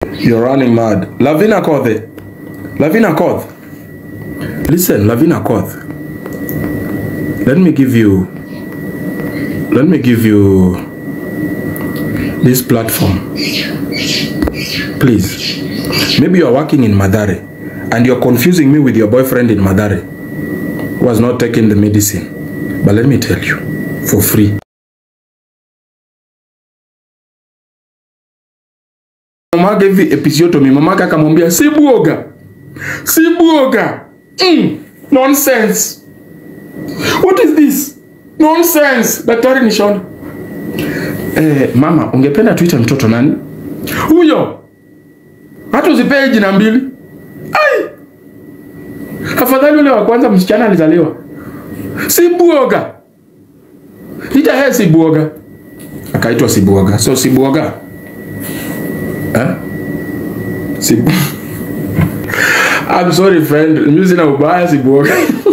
You're running mad. Lavina Kothe. Lavina Koth. Listen, Lavina Koth. Let me give you let me give you this platform. Please. Maybe you're working in Madare and you're confusing me with your boyfriend in Madare who has not taken the medicine. But let me tell you, for free. Mamake hivi episiotomy, mamake akamwambia si buoga, si buoga. Mm, nonsense. What is this? Nonsense. Daktari nishona. Eh, mama, ungependa tuite mtoto nani? Huyo. Hata usipee jina mbili. Ai. Afadhali ule wa kwanza msichana alizaliwa. Si buoga. Ita yeye si buoga. Akaitwa si buoga. So si buoga. Eh? Si bu- I'm sorry friend, mimi sina ubaya si buoga.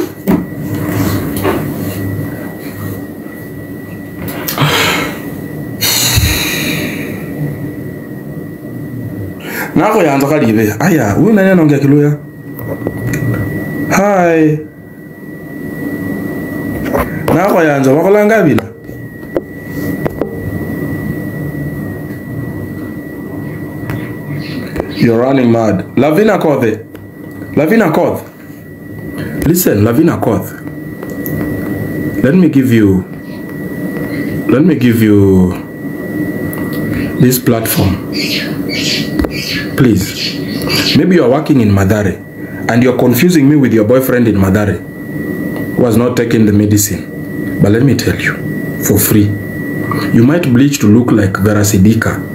nako yanza kalibe aya huyu nani anaongea kiluya hi nako yanza wakolanga bila You're running mad. Lavina Kothe. Lavina Koth. Listen, Lavina Koth. Let me give you let me give you this platform. Please. Maybe you're working in Madare and you're confusing me with your boyfriend in Madare who has not taken the medicine. But let me tell you, for free. You might bleach to look like Vera Sidika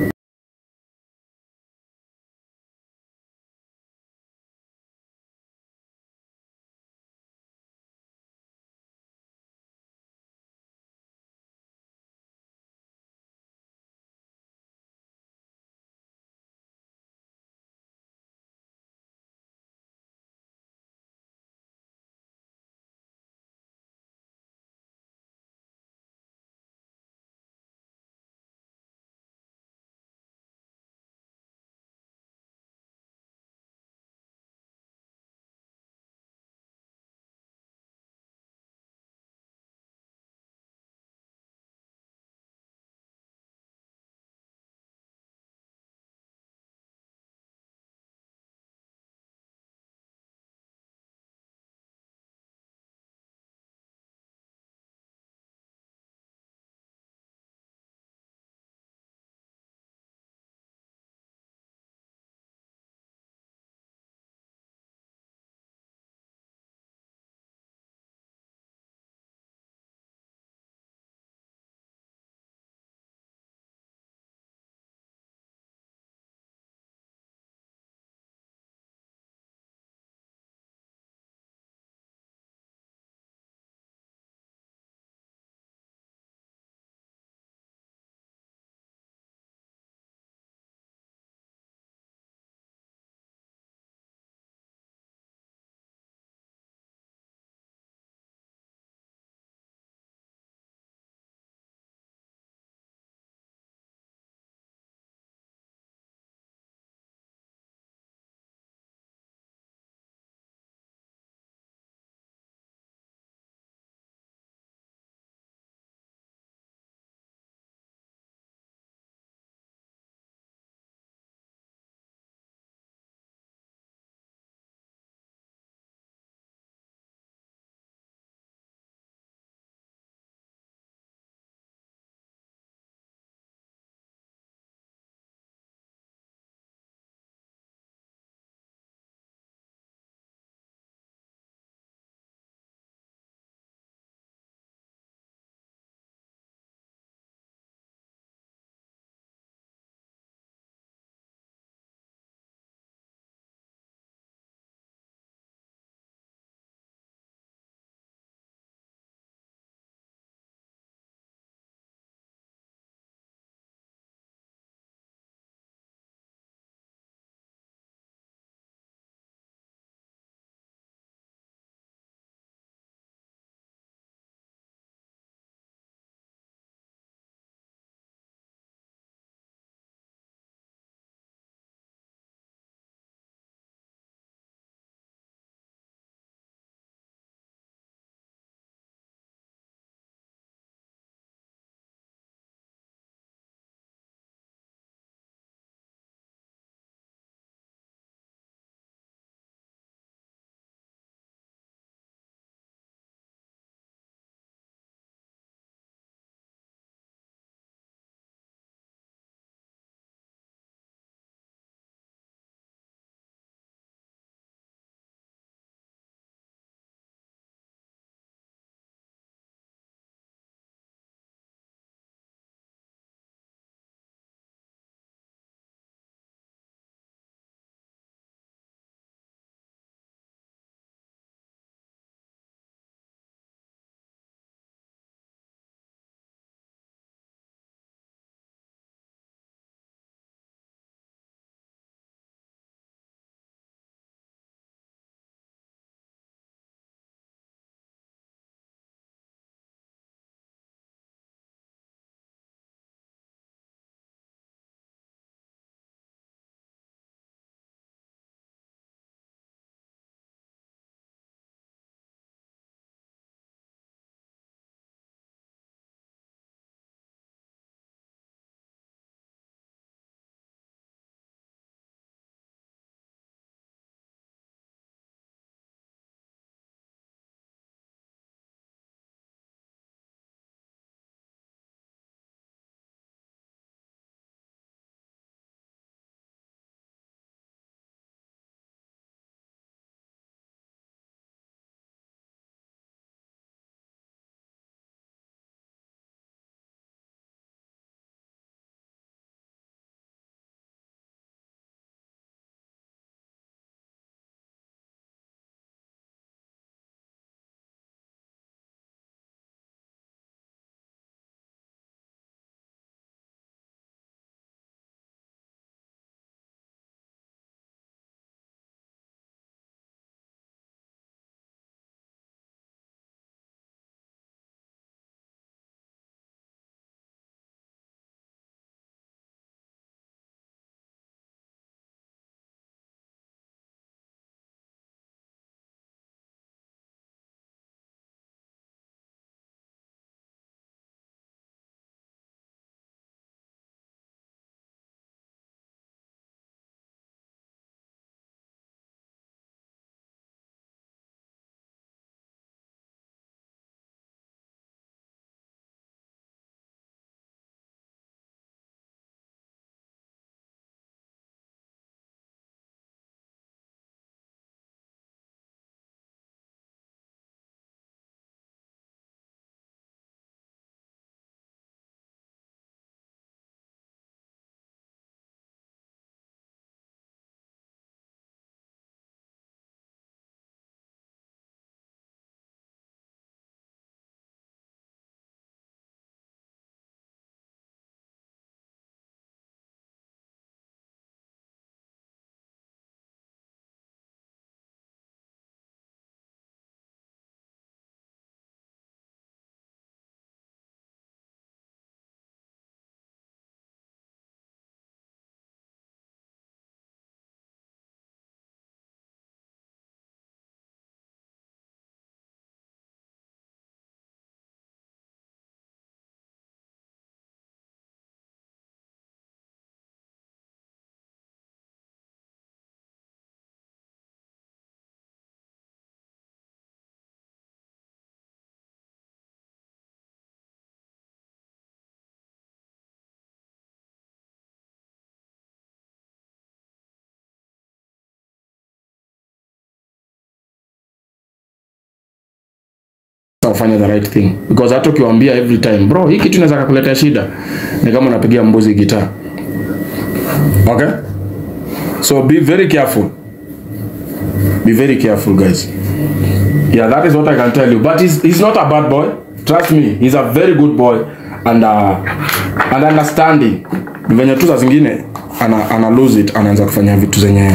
wafanye the right thing because hata ukiwaambia every time bro hii kitu inaweza kukuletea shida ni kama unapigia mbuzi gitaa okay so be very careful be very careful guys yeah that is what i can tell you but he's, he's not a bad boy trust me he's a very good boy and uh, and understanding venye tu za zingine ana, ana lose it anaanza kufanya vitu zenye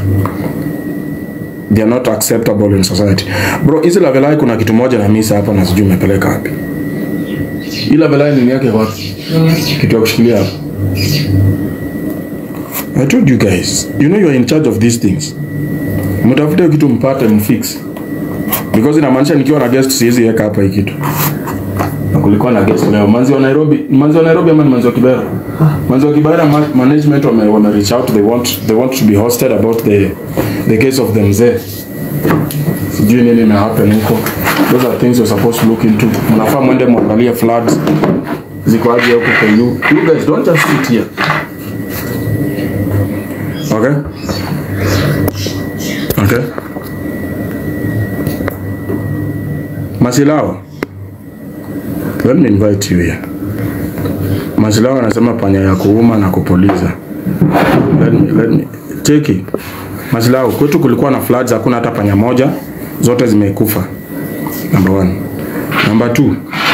they are not acceptable in society bro hizi lavelai kuna kitu moja na misa hapa na sijui umepeleka wapi hii lavelai nini yake wapi kitu ya kushikilia hapa I told you guys, you know you are in charge of these things. Mtafute kitu mpate mfix. Because inamaanisha nikiwa na guest siwezi weka hapa hii kitu. Na kulikuwa na guest leo. Manzi wa Nairobi, manzi wa Nairobi ama ni manzi wa Kibera? Manzi wa Kibera ma management wame, wame reach out they want they want to be hosted about the the case of the mzee. Sijui nini ime happen huko. Those are things you're supposed to look into. Mnafaa mwende muangalie floods ziko aje huko kwa you. You guys don't just sit here. Okay? Okay? Masilao. Let me invite you here. Masilao anasema panya ya kuuma na kupuliza. Let me, let me. Cheki. Masilao, kwetu kulikuwa na floods, hakuna hata panya moja, zote zimekufa. Number one. Number two.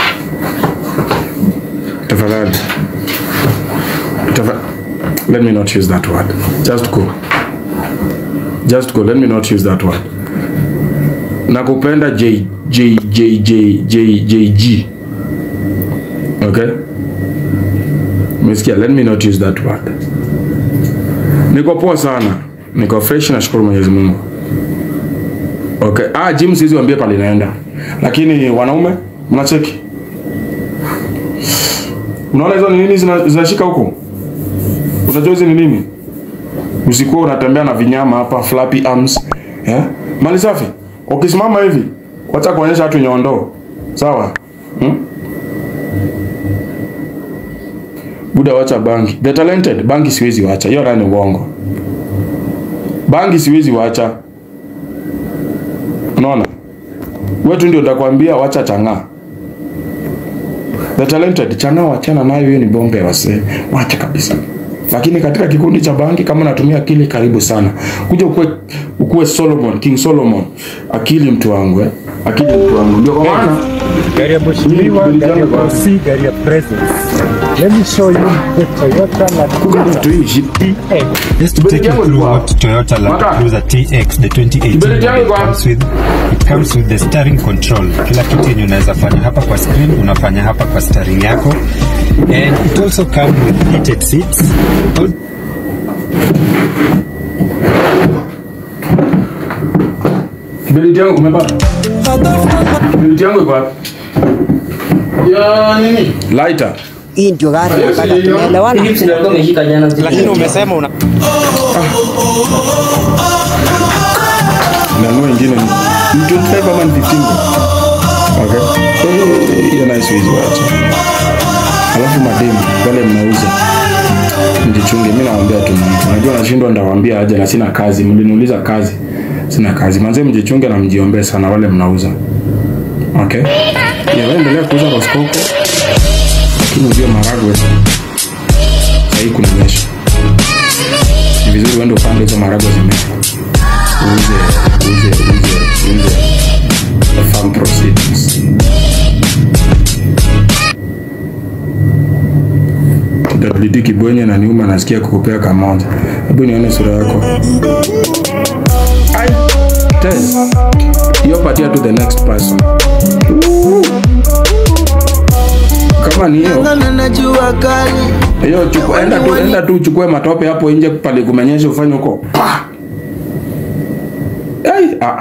Tafadhali. Tafadhali. Let me not use that word. Just go. Just go. Let me not use that word. Nakupenda J J J J J J G. Okay? Umesikia? Let me not use that word. Niko poa sana. Niko fresh na shukuru Mwenyezi Mungu. Okay. Ah, gym siwezi waambie pale naenda. Lakini wanaume mnacheki. Unaona hizo ni nini zina- zinashika huko? Unajua hizi ni nini? Usikuwa unatembea na vinyama hapa flappy arms. Eh? Mali safi. Ukisimama hivi, wacha kuonyesha watu nyondo. Sawa? Hmm? Buda wacha bangi. The talented bangi siwezi wacha. Hiyo nani uongo. Bangi siwezi wacha. Unaona? Wewe tu ndio utakwambia wacha chang'aa. The talented chang'aa wachana nayo, hiyo ni bonge wase. Wacha kabisa lakini katika kikundi cha bangi kama natumia akili karibu sana kuja ukue, ukue Solomon King Solomon akili mtu wangu eh? akili mtu wangu ndio kwa maana gari ya mheshimiwa, gari ya bosi, gari ya president. Let me show you the Toyota Land kuna Cruiser vitu hivi TX. Just to take you Kibele through changu what Toyota Land Maka. Cruiser TX the 2018 Kibele changu model kwa- comes with. It comes with the steering control. Kila kitu yenye unaweza fanya hapa kwa screen unafanya hapa kwa steering yako. And it also comes with heated seats. All Kibeliti yangu umepata? Kibeliti yangu iko wapi? Ya nini? Lighter. Hii ndio gari ya kaka, tumeelewana? Lakini umesema una Nanua ingine ni 25 ama ni 15. Okay. Eh, Hiyo nayo siwezi wacha. Alafu mademu wale mnauza mjichunge. Mimi nawaambia tu mtu. Najua nashindwa ndawaambia aje na sina kazi. Mliniuliza kazi. Sina kazi. Manze mjichunge na mjiombee sana wale mnauza. Okay? Ya wewe endelea kuuza roskoko. Lakini ujue maragwe. Sahii kunanyesha. Ni vizuri uende upande hizo maragwe zimea uuze uuze uuze uuze the farm proceeds WD Kibwenye na Niuma nasikia kukupea kamoja. Hebu nione sura yako. Ai, Tez. Hiyo patia to the next person. Woo. Kama ni hiyo najua kali hiyo chukua, enda tu enda tu uchukue matope hapo nje pale kumenyesha ufanye huko. Pa! Ai, ah.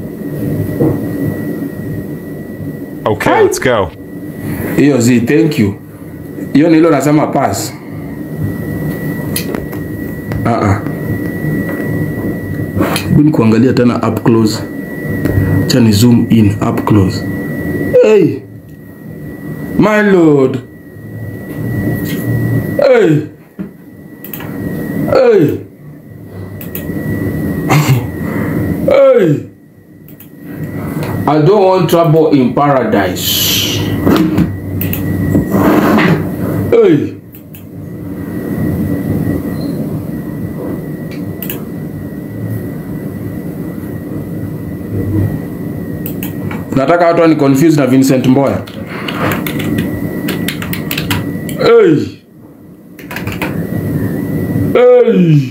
Okay, let's go. hiyo zi thank you hiyo ni hilo nasema pass ah ah Hebu kuangalia tena up close cha ni zoom in up close hey my lord hey hey hey I don't want trouble in paradise. Hey. Nataka watu ni confused na Vincent Mboya. Hey. Hey.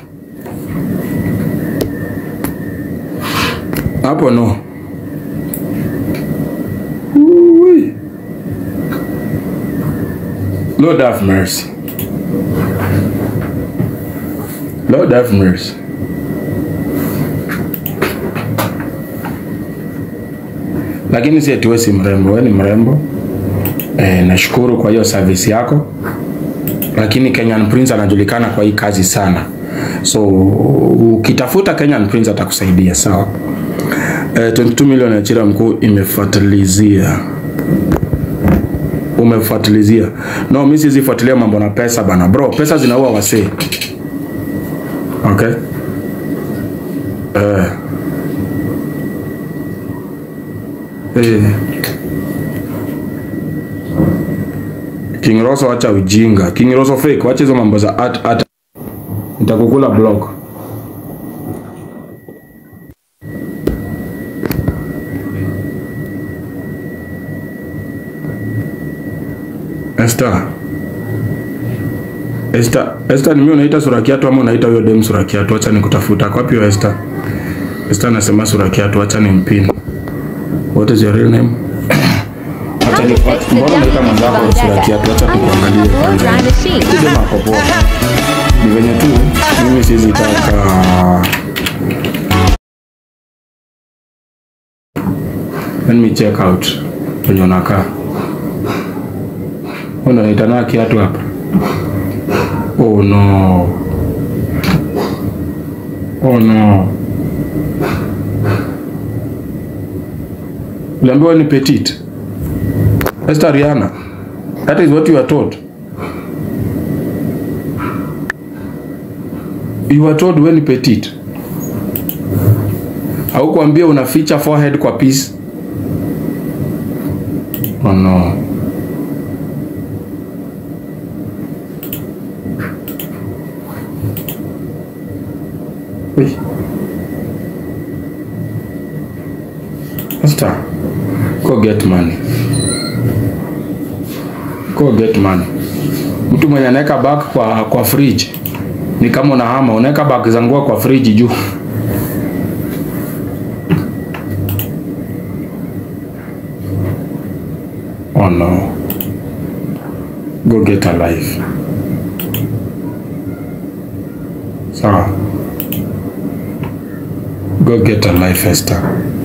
Hapo no. Ooh-wee. Lord have mercy. Lord have mercy. Lakini si eti wewe si mrembo, wewe ni mrembo. E, nashukuru kwa hiyo service yako, lakini Kenyan Prince anajulikana kwa hii kazi sana, so ukitafuta Kenyan Prince atakusaidia sawa. E, 22 milioni ya chira mkuu imefuatilizia umefuatilizia. No, mimi siwezi fuatilia mambo na pesa bana bro, pesa zinaua wasee. Okay. Eh. Eh. King Rosso acha ujinga. King Rosso fake, wacha hizo mambo za at at. Nitakukula block. Esther. Esther, Esther ni mimi unaita sura kiatu ama unaita huyo dem sura kiatu? Acha nikutafuta. Kwa wapi hiyo Esther? Esther anasema sura kiatu, acha nimpin. What is your real name? Acha ni mbona unaita mwenzako sura kiatu? Acha tukuangalie kwanza. Hizo makopo. Ni venye tu mimi siwezi taka Let me check out kwenye unakaa. Unaita na kiatu hapa? Oh no. Oh no. Uliambiwa ni petite. Esther Rihanna. That is what you are told. You are told when petite. Haukuambia unaficha forehead kwa piece. Oh no. Wait. Esther, go get money. Go get money. Mtu mwenye anaweka bag kwa kwa fridge ni kama unahama, unaweka bag za nguo kwa fridge juu. Oh no. Go get a life. Sawa. Go get a life, Esther.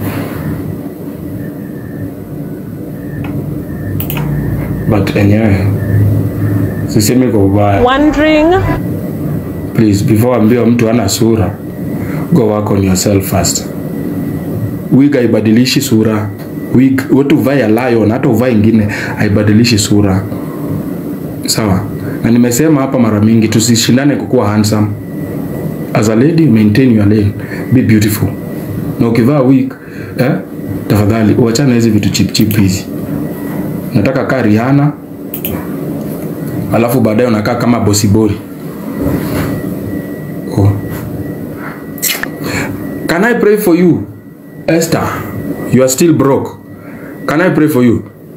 But enyewe sisemi kwa ubaya. Wondering Please, before ambiwa mtu ana sura, go work on yourself first. Wig haibadilishi sura. Wig, watu uvae ya lion, hata uvae ingine haibadilishi sura. Sawa. Na nimesema hapa mara mingi tusishindane kukuwa handsome. As a lady, maintain your lane. Be beautiful. Na ukivaa wig, eh, tafadhali uachane na hizi vitu cheap cheap hizi. Nataka kaa Rihanna, alafu baadaye unakaa kama Bosibori. Oh. Can I pray for you, Esther? You are still broke. Can I pray for you?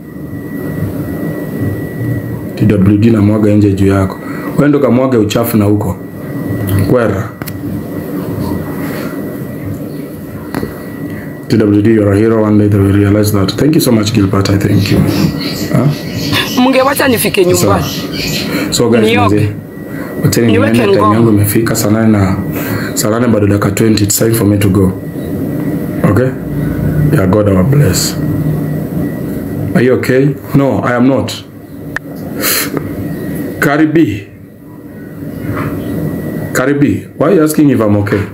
TWD na mwaga nje juu yako. Wewe ndo kamwaga uchafu na huko. Kwera. TWD, you're a hero. One day they will realize that. Thank you so much, Gilbert. I thank you. Huh? mngewacha nifike So, nyumbani. so guys, Nioge. mzee. Wacheni Niweke niende, time ngoma. yangu imefika saa nane na saa nane bado dakika 20. It's time for me to go. Okay? Yeah, God our bless. Are you okay? No, I am not. Karibi. Karibi, why are you asking if I'm okay?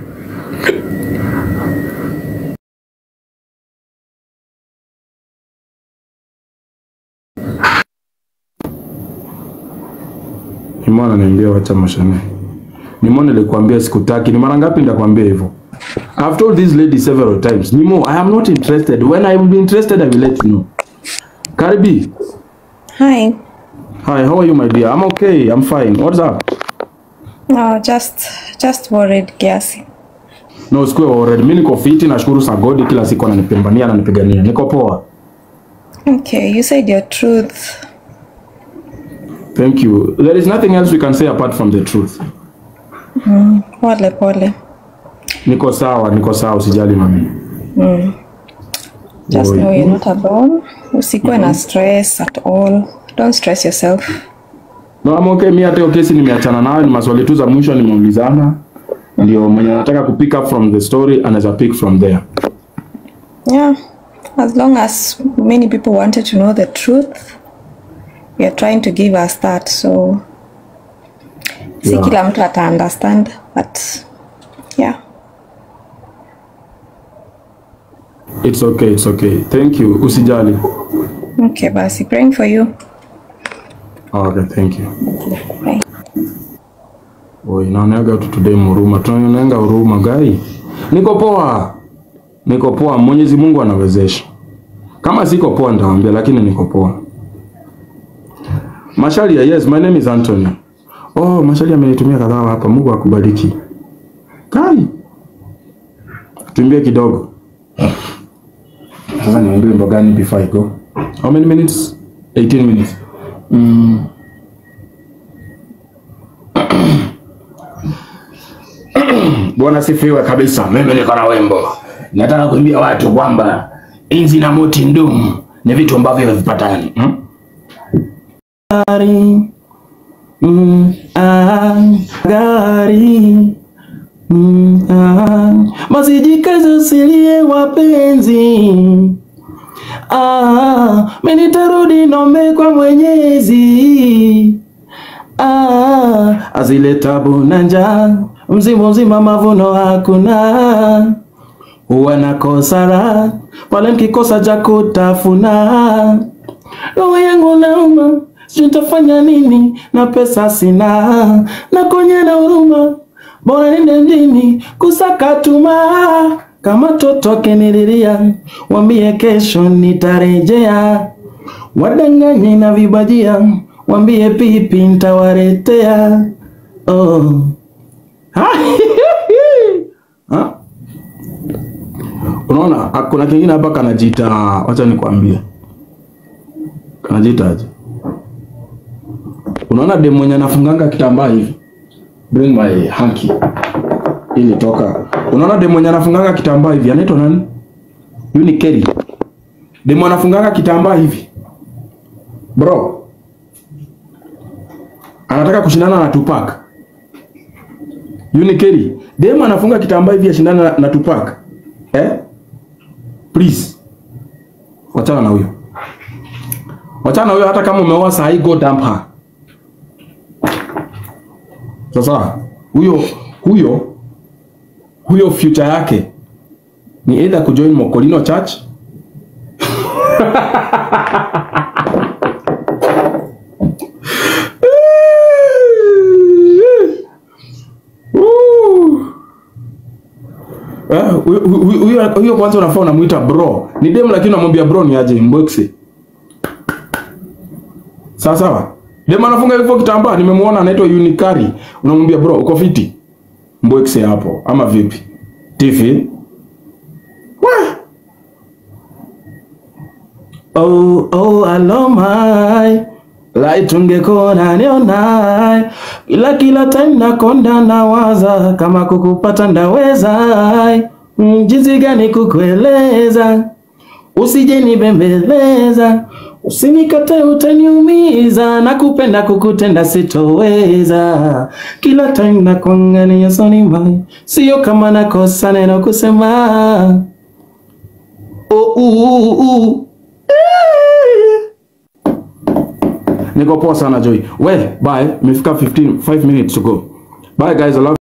Nimona niambia wacha mashane. Nimona nilikwambia sikutaki. Ni mara ngapi nitakwambia hivyo? I've told this lady several times, Nimo, I am not interested. When I will be interested, I will let you know. Karibi, Hi. hi, how are you, my dear? I'm okay, I'm fine. What's up? No, just just worried kiasi. No, sikuwa already. Mimi niko fiti, nashukuru sa God kila siku ananipambania, ananipigania. Niko poa. Okay, you said your truth. Thank you. There is nothing else we can say apart from the truth. Pole pole. Niko sawa, niko sawa, usijali mami. Just Oi. know you're not alone. Usikuwe na stress at all. Don't stress yourself. No, I'm okay. Mimi hata hiyo kesi nimeachana nayo, ni maswali tu za mwisho nimeulizana. Ndio mwenye anataka ku pick up from the story anaweza pick from there. Yeah. As long as many people wanted to know the truth, we are trying to give us that. So si Yeah. kila mtu ata understand, but yeah. It's okay, it's okay. Thank you. Usijali. Okay, basi praying for you. Okay, thank you. Bye. Oi, naoneaga tu today huruma. Tunaonenga huruma gai. Niko poa. Niko poa. Mwenyezi Mungu anawezesha. Kama siko poa nitawaambia lakini niko poa. Masharia, yes, my name is Anthony. Oh, Masharia amenitumia kadhaa hapa. Mungu akubariki. Kai. Tuimbie kidogo. Sasa niambie wimbo gani before I go? How many minutes? 18 minutes. Bwana sifiwe kabisa. Mimi niko na wimbo, nataka kuambia watu kwamba inzi na moti ndumu ni vitu ambavyo havipatani hmm? Gari, mm, ah, gari mm, ah, masijikaze usilie wapenzi ah, mimi nitarudi nombe kwa Mwenyezi ah, azile tabu na njaa, mzimu mzima mavuno hakuna, huwa nakosa raha pale mkikosa cha kutafuna. Roho yangu nauma, sijui nitafanya nini na pesa sina, na kwenye na huruma, bora nende mjini kusaka tuma kama toto akinililia, wambie kesho nitarejea wadanganye na vibajia, wambie pipi ntawaretea. Oh. Ha? Ha? Unaona, ah, kuna kingine hapa kanajiita, wacha nikwambie, kanajiita aje? Unaona demu mwenye anafunganga kitambaa hivi, bring my hanky ili toka. Unaona demu mwenye anafunganga kitambaa hivi anaitwa nani? Yuni Kelly. Demu anafunganga kitambaa hivi bro, anataka kushindana na Tupac. Yuni Kelly, demu anafunga kitambaa hivi ashindana na, na Tupac eh? Please, wachana na huyo, wachana na huyo. Hata kama umeoa saa hii, go dump her. Sasa huyo huyo huyo future yake ni either kujoin Mokolino Church Woo. Eh, huyo- huyo huyo- huyo kwanza unafaa unamuita bro. Ni dem lakini unamwambia bro ni aje mbwekse. Sawa sawa. Dem anafunga hivyo kitambaa nimemuona anaitwa Unikari. Unamwambia bro uko fiti? Mbwekse hapo ama vipi? TV. Wah! Oh, oh, alomai Light ungekona nionai Kila kila time nakonda nawaza Kama kukupata ndaweza Mm, Jinsi gani kukueleza Usije nibembeleza Usinikate utaniumiza Nakupenda kukutenda sitoweza Kila time nakongania soni mai Sio kama nakosa neno kusema oh, uh, uh, uh. Niko poa sana Joy. We, bye. Imefika 15 5 minutes to go. Bye guys, I love